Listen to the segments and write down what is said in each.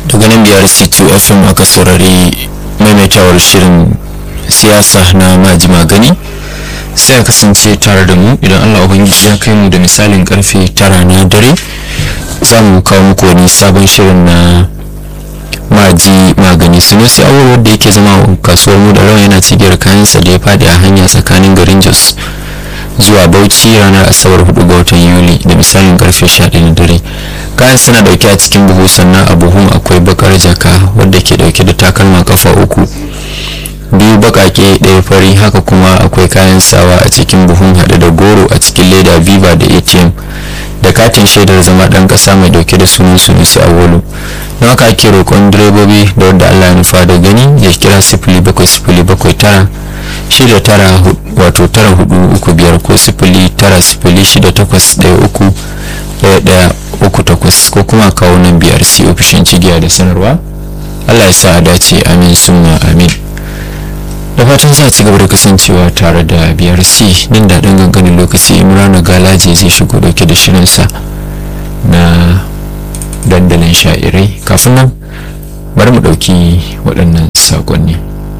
daga nan biyar c2 fm aka saurari maimaitawar shirin siyasa na maji magani sai a kasance tare da mu idan allah ubangiji ya kai mu da misalin karfe tara na dare za mu kawo muku wani sabon shirin na maji magani sunusi awul wadda yake zama a kasuwar mu da rawa yana cigiyar kayansa da ya fadi a hanya tsakanin garin jos zuwa bauchi ranar asabar 4 ga watan yuli da misalin karfe 11 na dare kayan suna dauke a cikin buhu sannan a buhun akwai bakar jaka wadda ke dauke da takalma kafa uku biyu bakake ɗaya fari haka kuma akwai kayan sawa a cikin buhun haɗe da goro a cikin leda viva da atm da katin shaidar zama ɗan ƙasa mai dauke da sunan sunusi awolu don haka ake roƙon direbobi da wadda allah ya nufa da gani ya kira sifili bakwai sifili bakwai tara shida tara wato tara hudu uku biyar ko sifili tara sifili shida takwas ɗaya uku ɗaya ɗaya uku takwas ko kuma kawo nan biyar si ofishin cigiya da sanarwa allah ya sa a dace amin summa amin da fatan za a ci gaba da kasancewa tare da biyar c nan da ɗan ganganin lokaci imrana galaje zai shigo dauke da shirinsa na dandalin sha'irai kafin nan bari mu ɗauki waɗannan saƙonni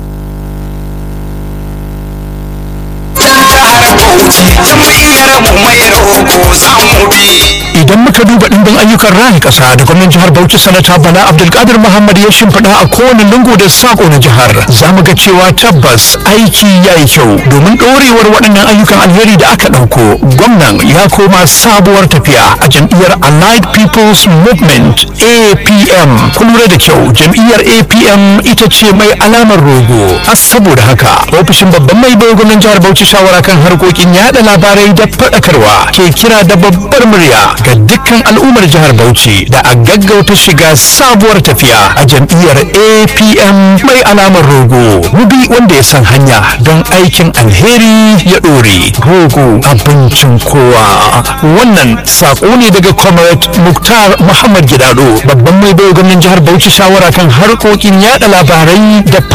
idan muka duba ɗimbin ayyukan raya ƙasa da gwamnan jihar bauchi sanata bala abdulkadir muhammad ya shimfiɗa a kowane lungu da sako na jihar za mu ga cewa tabbas aiki ya yi kyau domin ɗorewar waɗannan ayyukan alheri da aka ɗauko gwamnan ya koma sabuwar tafiya a jam'iyyar allied people's movement apm kun lura da kyau jam'iyyar apm ita ce mai alamar rogo a saboda haka ofishin babban mai bai gwamnan jihar bauchi shawara kan harkokin yada labarai da faɗakarwa ke kira da babbar murya ga dukkan al'ummar jihar Bauchi da a gaggauta shiga sabuwar tafiya a jam'iyyar APM mai alamar rogo. Mubi wanda ya san hanya don aikin alheri ya ɗore. Rogo abincin kowa. Wannan saƙo ne daga Comrade Muktar Muhammad Gidado babban mai bai gwamnan jihar Bauchi shawara kan harkokin yada labarai da